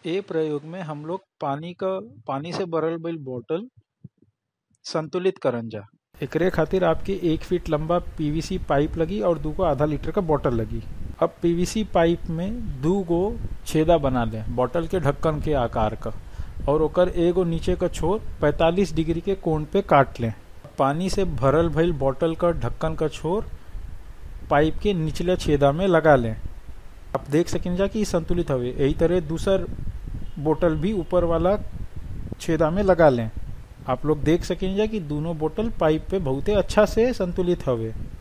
ए प्रयोग में हम लोग पानी क पानी से भरल भइल बोतल संतुलित करन जा एकरे खातिर आपके एक फीट लंबा पीवीसी पाइप लगी और दू गो आधा लीटर का बोतल लगी अब पीवीसी पाइप में दू गो छेदा बना लें बोतल के ढक्कन के आकार का और ओकर एगो नीचे का छोर 45 डिग्री के कोण पे काट लें पानी से भरल भइल बोतल का ढक्कन का छोर पाइप के निचले छेदा में लगा लें आप देख सकें जा कि इ संतुलित हवे यही तरह दूसर बोतल भी ऊपर वाला छेदा में लगा लें आप लोग देख सकें जा कि दोनों बोतल पाइप पे बहुते अच्छा से संतुलित हवे